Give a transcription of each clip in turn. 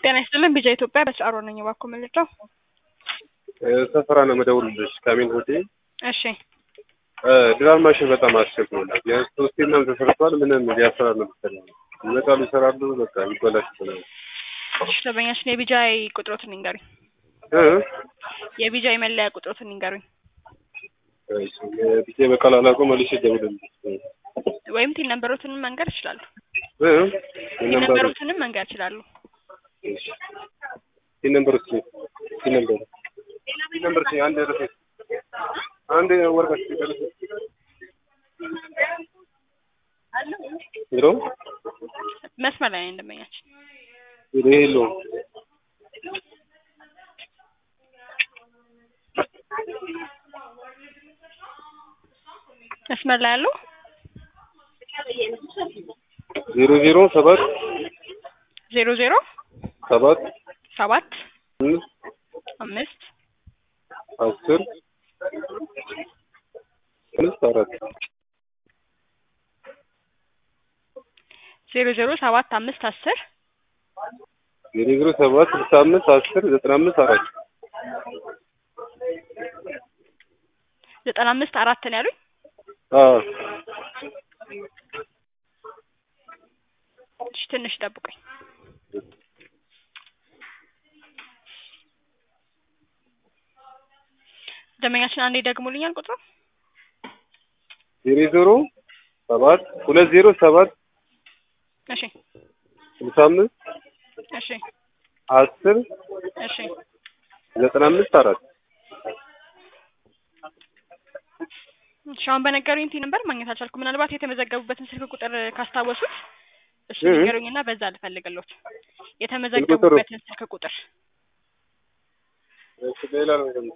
ጤና ይስጥልን ቢጃ ኢትዮጵያ በስአሮ ነኝ። እባክዎ መለጫው ሰፈራ ነው መደውልልሽ ከሚን ሆቴል እሺ ድራር ማሽን በጣም አስቸግሮናል። ቢያንስ ሶስቴ ምናምን ተሰርቷል። ምንም ሊያሰራ ነው መሰለኝ። ይመጣሉ፣ ይሰራሉ፣ በቃ ይበላሽብናል። እሺ ደንበኛችን የቢጃይ ቁጥሮትን ይንገሩኝ። እ የቢጃይ መለያ ቁጥሮትን ይንገሩኝ። እሺ ቢቴ በቃል አላውቀው መልሼ እደውልልሽ። ወይም ቲን ነንበሮትንም መንገር ይችላሉ። እ ቲን ነንበሮትንም መንገር ይችላሉ። እሺ ቲን ነምበር እስኪ ቲን ነምበር ቲን ነምበር እስኪ አንድ ርስ አንድ ወረቀት ደረሰ ሄሎ መስመር ላይ ነኝ ደንበኛችን። ሄሎ መስመር ላይ ያለው ዜሮ ዜሮ ሰባት ዜሮ ዜሮ ሰባት ሰባት አምስት አምስት አስር አምስት አራት ዜሮ ዜሮ ሰባት አምስት አስር ዜሮ ዜሮ ሰባት ስልሳ አምስት አስር ዘጠና አምስት አራት ዘጠና አምስት አራት ነው ያሉኝ። አዎ እሺ ትንሽ ጠብቁኝ። ደንበኛችን አንዴ ደግሞልኛል ቁጥሩ ዜሮ ዜሮ ሰባት ሁለት ዜሮ ሰባት እሺ ስልሳ አምስት እሺ አስር እሺ ዘጠና አምስት አራት እሺ አሁን በነገሩኝ ቲ ነበር ማግኘት አልቻልኩም። ምናልባት የተመዘገቡበትን ስልክ ቁጥር ካስታወሱት እሱ እ እ ንገሩኝና በዛ ልፈልግሎት የተመዘገቡበትን ስልክ ቁጥር እሺ ሌላ ነው ደግሞ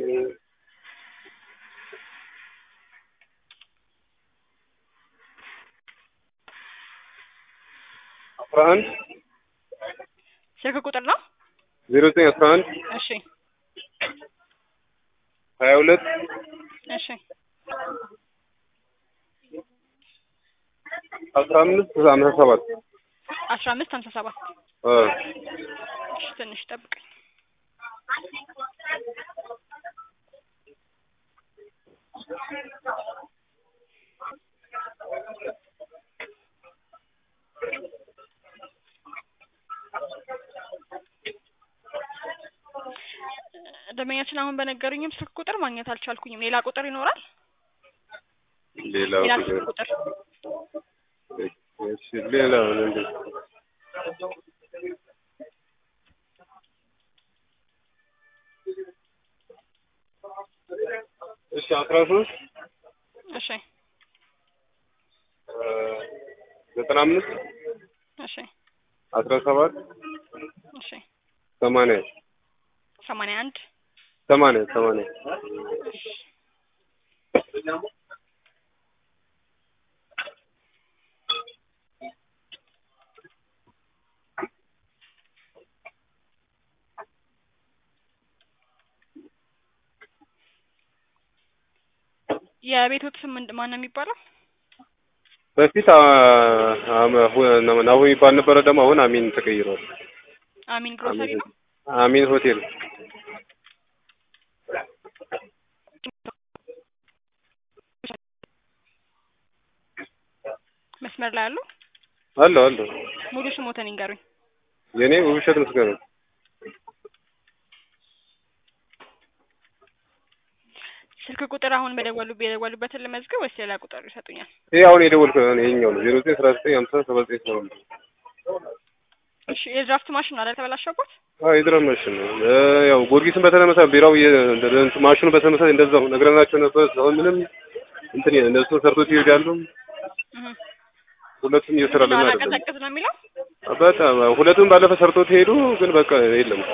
አስራ አንድ ስልክ ቁጥር ነው። ዜሮ ዘጠኝ አስራ አንድ እሺ ሀያ ሁለት እሺ አስራ አምስት ሀምሳ ሰባት አስራ አምስት ሀምሳ ሰባት አ እሺ ትንሽ ጠብቀኝ። ደንበኛችን አሁን በነገሩኝም ስልክ ቁጥር ማግኘት አልቻልኩኝም። ሌላ ቁጥር ይኖራል? ሌላ ሌላ ቁጥር ስልክ ቁጥር እሺ ሌላ ምንድን እሺ አስራ ሶስት እሺ ዘጠና አምስት እሺ አስራ ሰባት እሺ ሰማንያ ሰማንያ አንድ ሰማንያ ሰማንያ የቤቶት ስም ምንድን ማን ነው የሚባለው? በፊት አ- አመ- ሁ- ናሁ የሚባል ነበረ። ደግሞ አሁን አሚን ተቀይሯል። አሚን ግሮሰሪ ነው። አሚን ሆቴል መስመር ላይ አሉ። አለው አለው ሙሉ ስሞተን ይንገሩኝ። የኔ ውብሸት ምስጋና ስልክ ቁጥር አሁን በደወሉ የደወሉበትን ልመዝግብ ወይስ ሌላ ቁጥር ይሰጡኛል? ይሄ አሁን የደወልኩት ነው። ይሄኛው ነው ዜሮ ዘጠኝ አስራ ዘጠኝ ሀምሳ ሰባ ዘጠኝ ሰባ አምስት እሺ የድራፍት ማሽን አለ ተበላሸበት? አዎ የድራም ማሽን ነው። እ ያው ጊዮርጊስን በተመሳሳይ ቢራው የ- እንደ- እንትን ማሽኑ በተመሳሳይ እንደዛው ነግረናቸው ነበር። አሁን ምንም እንትን የ- እነሱ ሰርቶት ይሄዳሉ። እህ ሁለቱም እየሰራልን አይደለም። አላቀዘቅዝ ነው የሚለው። በጣም ሁለቱም ባለፈ ሰርቶት ሄዱ፣ ግን በቃ የለም።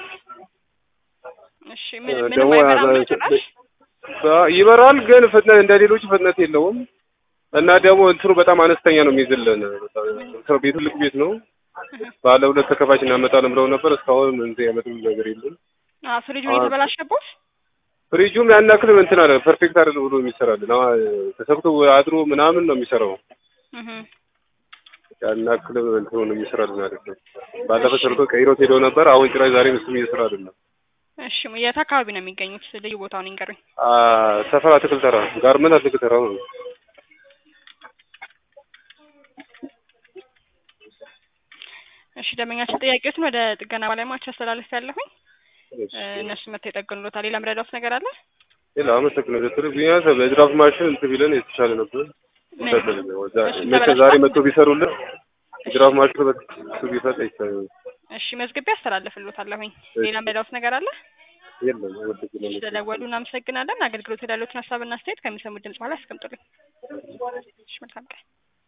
እሺ ምን እ ምንም ደግሞ አይበራም ያ- ነው ጭራሽ? አ- ይበራል፣ ግን ፍጥነት እንደ ሌሎቹ ፍጥነት የለውም። እና ደግሞ እንትኑ በጣም አነስተኛ ነው የሚይዝልን። በጣም ቤቱ ትልቅ ቤት ነው። እህ ባለ ሁለት ተከፋች እናመጣለን ብለው ነበር። እስካሁን እንትን ያመጡልን ነገር የለም። አ ፍሪጁ የተበላሸበት? ፍሪጁም ያን ያክል እንትን አለ ፐርፌክት አይደለም ብሎ የሚሰራልን አዎ ተሰክቶ አድሮ ምናምን ነው የሚሰራው። እህ ያን ያክል እንትን ነው የሚሰራልን አይደለም። ባለፈ ሰርቶ ቀይሮት ሄደው ነበር። አሁን ጭራሽ ዛሬ እሱም እየሰራ አይደለም። እሺ የት አካባቢ ነው የሚገኙት? ልዩ ቦታውን ይንገሩኝ። አ ሰፈር አትክልት ተራ ጋርመንት አትክልት ተራ ነው። እሺ ደንበኛችን ጥያቄዎትን ወደ ጥገና ባለሙያዎች አስተላልፍ ያለሁኝ እሺ። እነሱ መጥተው ይጠግኑሎታል። ሌላ ምረዳት ነገር አለ? ሌላ አመሰግናለሁ። ዶክተር ቢያንስ በድራፍት ማሽን እንትን ቢለን የተሻለ ነበር። ምን? እሱ መቼ ተበላሽቷል? ዛሬ መጥቶ ቢሰሩልን ድራፍት ማሽኑ በሱ ቢፈጥ ይቻላል። እሺ መዝግቤ አስተላልፍሎታለሁኝ። ሌላ ምረዳት ነገር አለ? የለም ወደዚህ ስለደወሉ እናመሰግናለን። አገልግሎት ያሉትን ሀሳብና አስተያየት ከሚሰሙት ድምጽ በኋላ ያስቀምጡልኝ። እሺ መልካም ቀን።